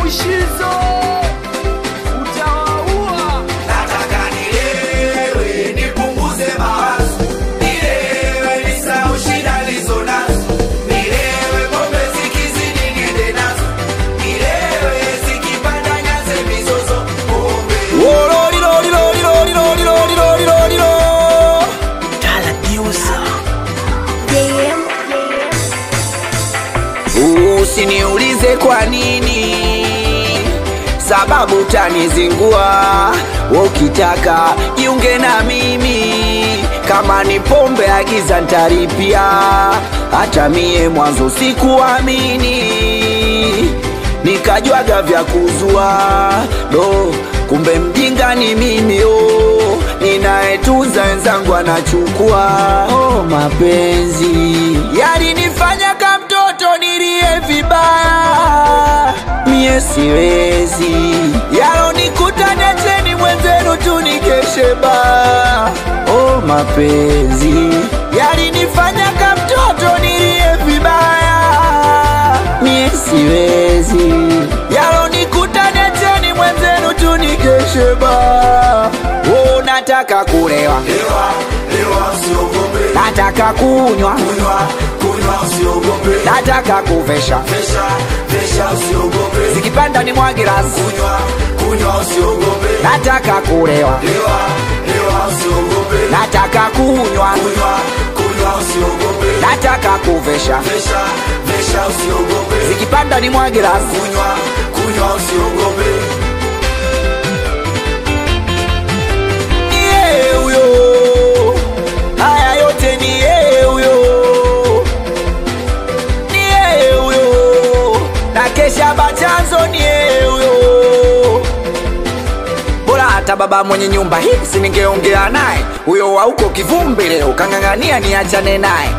Mushizo utawaua. Nataka nilewe nipunguze mawazo, nilewe nisahau shida nilizo nazo, nilewe pombe zikizidi niende nazo, nilewe zikipanda nyanze mizozo, pombe Usiniulize kwa nini, sababu tanizingua. Wewe Ukitaka jiunge na mimi, kama ni pombe agiza ntaripia. Hata mie mwanzo sikuamini, nikajwaga vya kuzua do, kumbe mjinga ni mimi oh, ninayetunza wenzangu anachukua. Oh, mapenzi yalinifanya kama mtoto nilie vibaya, mie siwezi yalonikuta, niacheni mwenzenu tu nikeshe baa. Oh, mapenzi yalinifanya kama mtoto nilie vibaya, mie siwezi yalonikuta, niacheni mwenzenu tu nikeshe baa. Oh, nataka kulewa, lewa lewa, usiogope, nataka kunywa, kunywa kunywa, usiogope, nataka kuvesha vesha vesha, usiogope, zikipanda ni mwagirasi, kunywa kunywa, usiogope, nataka kulewa, lewa lewa, usiogope, nataka kunywa, kunywa kunywa, usiogope, nataka kuvesha vesha vesha, usiogope, zikipanda ni mwagirasi. kunywa kunywa, usiogope. Ni yeye huyo, haya yote ni yeye huyo, ni yeye huyo, na kesha bachanzo ni yeye huyo. Bora hata baba mwenye nyumba hii siningeongea naye, huyo wa huko kivumbi leo kang'ang'ania niachane naye.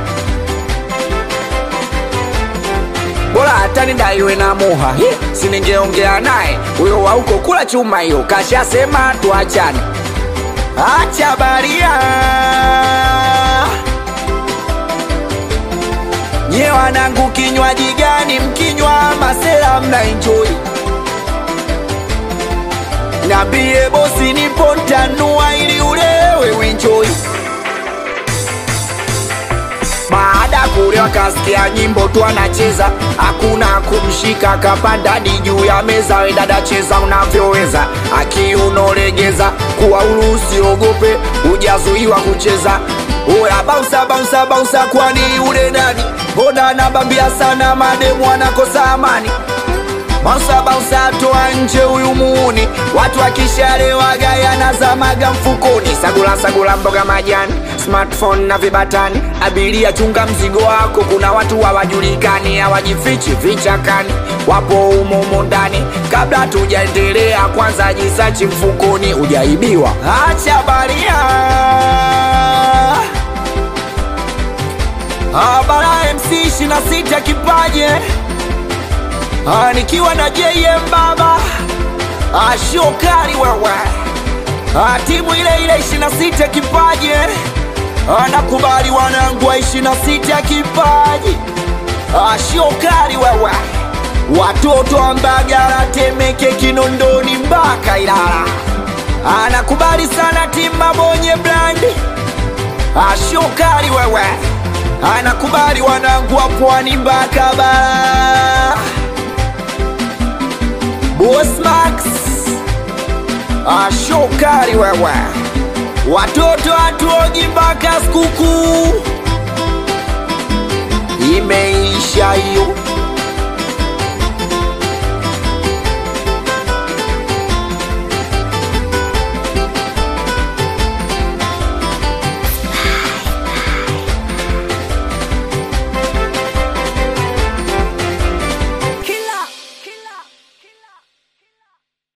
bora hata nidaiwe na muha hi, siningeongea naye huyo wa huko kula chuma hiyo kashasema tuachane acha baria nye wanangu kinywaji gani mkinywa masela mna enjoy nambie bosi nipo ntanua ili ulewe uenjoy baada ya kulewa kasikia nyimbo tu anacheza, hakuna kumshika, kapanda hadi juu ya meza. We dada, cheza unavyoweza, akiunolegeza kuwa huru, usiogope, hujazuiwa kucheza. Oya bausa bausa bausa, kwani ule nani? Mbona anabambia sana, mademu anakosa amani Bausa bausa toa nje huyu muuni, watu akishalewa gaya nazamaga mfukoni. Sagula sagula mboga majani, smartphone na vibatani. Abiria chunga mzigo wako, kuna watu hawajulikani, hawajifichi vichakani, wapo humo humo ndani. Kabla tujaendelea, kwanza jisachi mfukoni, ujaibiwa. Acha baria Abara MC 26 kipaje Ah, nikiwa na JM baba ah, shokari wewe ah, timu ile ile 26 kipaje ah, nakubali wanangu wa 26 kipaji ah, shokari wewe watoto wa Mbagala, Temeke, Kinondoni mpaka Ilala ah, nakubali sana timu Mabonye Brand ah, shokari wewe ah, nakubali wanangu wa Pwani mpaka Bara Bosmax ashokari wewe, watoto hatuoji mpaka sikukuu imeisha hiyo.